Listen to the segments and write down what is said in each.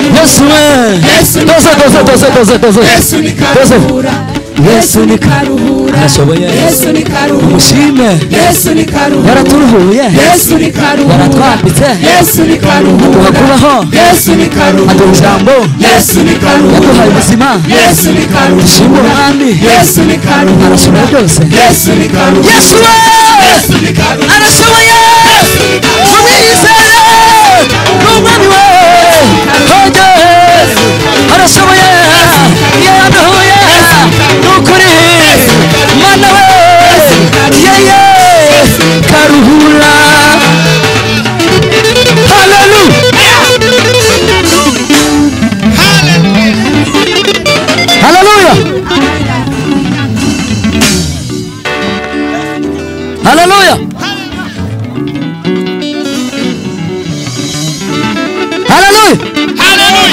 Yesuwe toze toze toze toze toze Yesu ni toze karuhura Yesu ni karuhura Nashoboye. Yesu ni karuhura mushime Yesu ni karuhura yaraturuhuye Yesu ni karuhura yaratwambitse Yesu ni aduha karuhura kubaho Yesu ni aduha karuhura ijambo Yesu ni yaduhaye karuhura ubuzima Yesu ni dushimire karuhura umwami Yesu ni karuhura arashobora byose Yesu ni karuhura Yesuwe Yesu ni karuhura arashoboye tumwizere ni umwami we hoge arashoboye iyo yaduhuye ni ukuri mana we yeye karuhura haleluya haleluya haleluya haleluya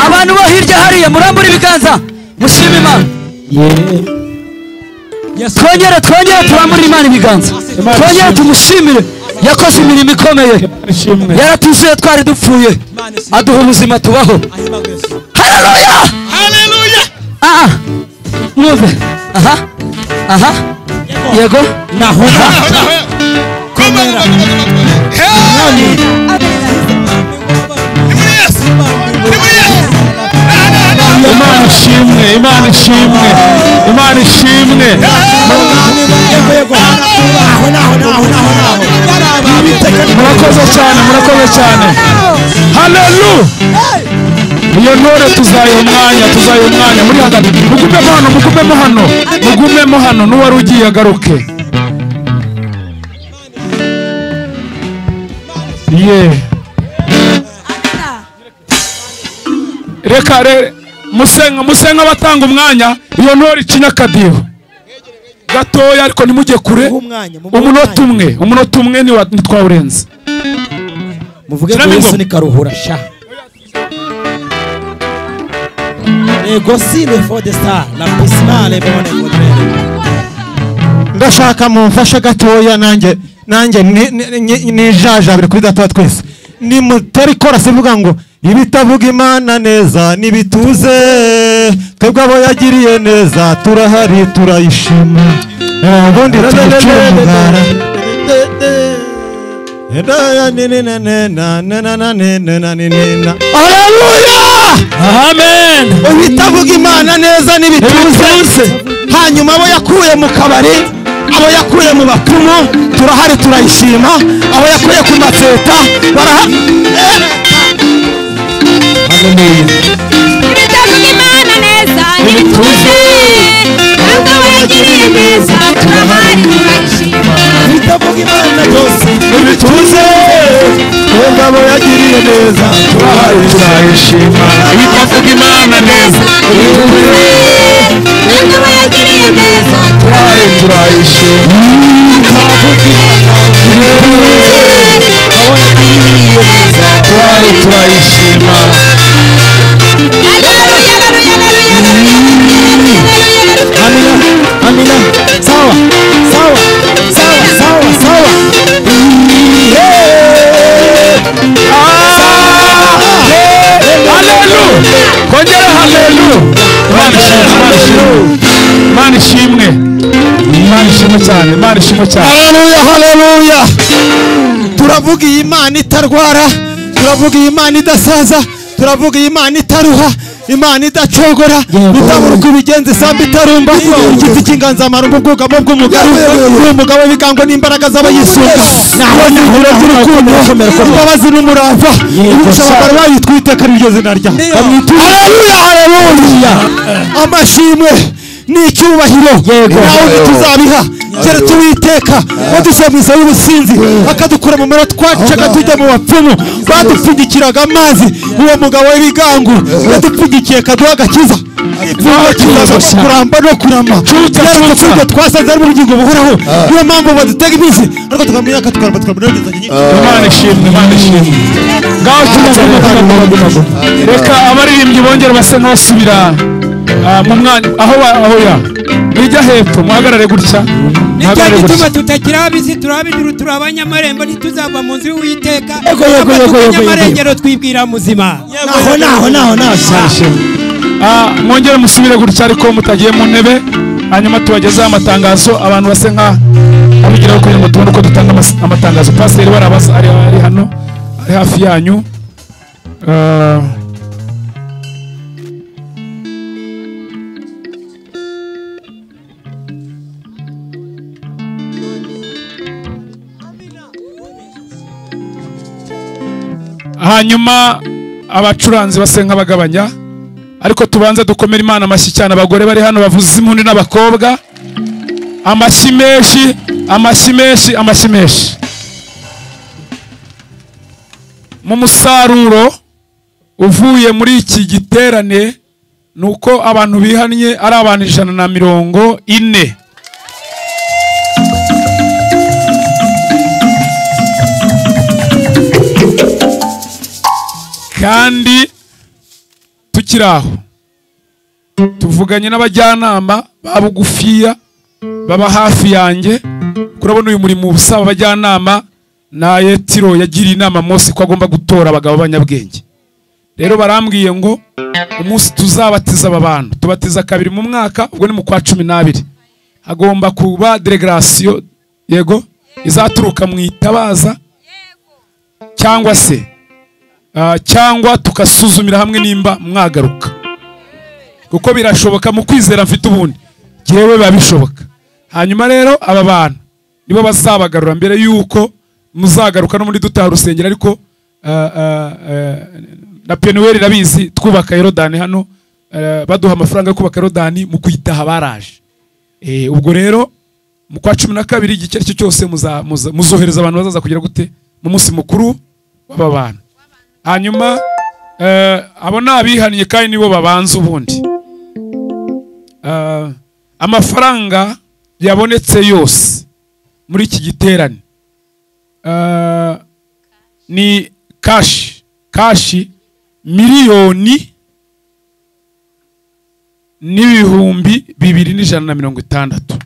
abantu bo hirya hariya murambura ibiganza mushima imana twongere twongere turambure imana ibiganza Imana twongere ishimwe. tumushimire yakoze imirimo ikomeye ishimwe yaratushuye twari dupfuye aduha ubuzima tubaho haleluya aha mwumve aha aha yego aha imana ishimwe imana ishimwe imana ishimwe murakoze cyane murakoze cyane haleluya iyo ntore tuzayiha umwanya tuzayiha umwanya muri hagati mugumemo hano mugumemo hano mugumemo hano n'uwari ugiye agaruke ye reka re musenga musenga abatanga umwanya iyo ntore ikinya akadiho gatoya ariko ntimujye kure umwanya umunota umwe umunota umwe niwa- ntitwawurenze muvuge ngo Kirame yesu ingoma. ni karuhura sha ego si le fo de star la pisimale bone modere ndashaka mumfashe gatoya nanjye nanjye ni- ni- ni- nijajabire kuri data twese nimutera ikorasi ivuga ngo ibitavuga imana neza nibituze twebwe abo yagiriye neza turahari turayishima Eh, ubundi tuyice umugara amen ibitavuga imana neza nibituze hanyuma abo yakuye mu kabari abo yakuye mu bapfumu turahari turayishima abo yakuye ku matseta baraha ibitavuga imana neza nibituze ntabwo wayagiriye neza turahari turayishima bitavuga imana byose nibituze twebwe abo yagiriye neza turahari turayishima ibitavuga imana neza nibituze ntabwo wayagiriye neza turahari turayishima turahari ntabwo wayagiriye neza turahari turayishima Haleluya, haleluya, haleluya, haleluya, haleluya, amina amina sawa sawa sawa sawa sawa haleluya kongera haleluya imana ishimwe imana ishimwe imana ishimwe imana ishimwe cyane imana ishimwe cyane haleluya haleluya turavuga iyi imana itarwara turavuga iyi imana idasaza turavuga iyi imana itaruha imana idacogora itabura uko ibigenza isambu itarumba igiti cy'inganzamarumbu ubwugamo bw'umugabo uri umugabo w'ibigango n'imbaraga z'abayisunga nabonye uburo bw'urukundo imbabazi n'umurava ibisha abagore bayo twiteka n'iryo zina rya haleluya haleluya amashimwe ni icyubahiro nawe ntituzabiha keretse uwiteka wadusabiza y'ubusinzi akadukura mu mero twacaga tujya mu bapfumu badupfundikiraga amazi uwo mugabo w'ibigango yadupfundikiye kaduha agakiza Ipfunwe kizaza no kuramba no kurama Yaretse twebwe twasanze ari mu bugingo buhoraho niyo mpamvu badutega imizi ariko tukamenya katukaramba tukaramba n'ibigeza nyinshi imana ishimwe imana ishimwe ngaho tumaze reka abaririmbyi bongere basa nk'abasubira ah, mu mwanya aho ba- aho ya nijya hepfo muhagarare gutya nicyo muhagarare gituma gutya tutagira abizi turi ab'ijuru turi abanyamarembo ntituzava mu nzu y'uwiteka Yego, yego, yego, Ntabwo turi yego, yego. abanyamarengero twibwira muzima naho naho naho naho shyashya Ah, mwongere musubire gutya ariko mutagiye mu ntebe hanyuma tubagezeho amatangazo abantu base nka abigiraho kugira ngo tubone uko dutanga amas- amatangazo pasiteri wari abasa ari ari hano ari hafi yanyu Ah, hanyuma abacuranzi base nk'abagabanya ariko tubanze dukomere imana amashyi cyane abagore bari hano bavuza impundu n'abakobwa amashyi menshi amashyi menshi amashyi menshi mu musaruro uvuye muri iki giterane ni uko abantu bihannye ari abantu ijana na mirongo ine kandi tukiri aho tuvuganye n'abajyanama ba bugufiya baba hafi yanjye kurabona uyu murimo usaba abajyanama na yetiro yagiriye inama Mose ko agomba gutora abagabo b'abanyabwenge rero barambwiye ngo umunsi tuzabatiza aba bantu tubatiza kabiri mu mwaka ubwo ni mu kwa cumi n'abiri hagomba kuba deregarasiyo yego izaturuka mu itabaza cyangwa se Ah, cyangwa tugasuzumira hamwe nimba mwagaruka kuko birashoboka mu kwizera mfite ubundi yewe biba bishoboka hanyuma rero aba bantu nibo bazabagarura mbere y'uko muzagaruka no muri dutaha urusengero ariko ah, ah, ah, na penuweli irabizi twubaka yorodani hano ah, baduha amafaranga yo kubaka yorodani mu kuyitaha baraje Eh, ubwo rero mu kwa cumi na kabiri igice aricyo cyose muza- muza- muzohereza abantu bazaza kugira gute mu munsi mukuru w'aba bantu hanyuma eh, abo ni abihannye kandi nibo babanza ubundi Eh, amafaranga yabonetse yose muri iki giterane eh, ni kashi kashi miliyoni n'ibihumbi bibiri n'ijana na mirongo itandatu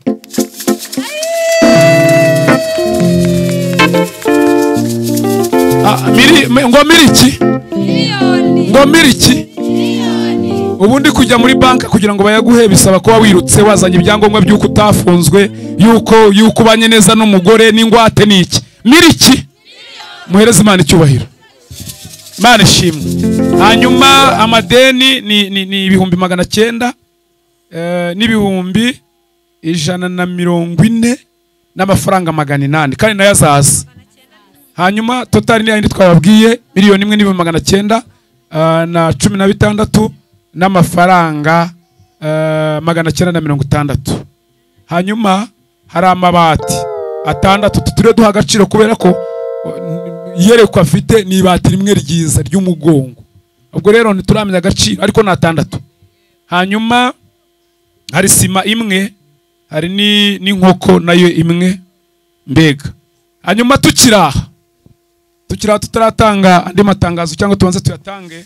Ah, miri- mi- ngo miriki ngo miriki ubundi kujya muri banki kugira ngo bayaguhe bisaba kuba wirutse wazanye ibyangombwa by'uko utafunzwe y'uko y'uko ubanye neza n'umugore n'ingwate n'iki miriki muhereze imana icyubahiro imana ishimwe hanyuma amadeni ni- ni ni ibihumbi magana cyenda eh, n'ibihumbi ijana na mirongo ine n'amafaranga magana inani kandi nayo azaza hanyuma totari ni yayindi twababwiye miliyoni imwe n'ibihumbi magana cyenda ah, na cumi na bitandatu n'amafaranga ah, magana cyenda na mirongo itandatu hanyuma hari amabati atandatu tutiriwe duha agaciro kubera ko oh, n- iyerekwa afite ni ibati rimwe ryiza ry'umugongo ubwo rero ntituramenya agaciro ariko ni atandatu hanyuma hari sima imwe hari ni- n'inkoko nayo imwe mbega hanyuma tukiri aha tukiri aha tutaratanga andi matangazo cyangwa tubanze tuyatange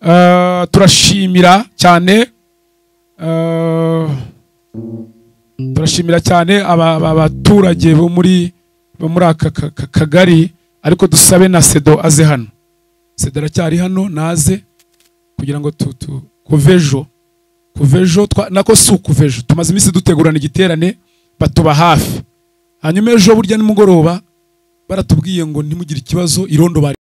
eh, turashimira cyane eh, turashimira cyane aba- aba- abaturage bo muri bo muri aka ka- ka- kagari ariko dusabe na sedo aze hano sedo aracyari hano naze kugira ngo tu- tu- kuva ejo kuva ejo twa- nako si ukuva ejo tumaze iminsi dutegurana igiterane batuba hafi hanyuma ejo burya nimugoroba baratubwiye ngo ntimugire ikibazo irondo bari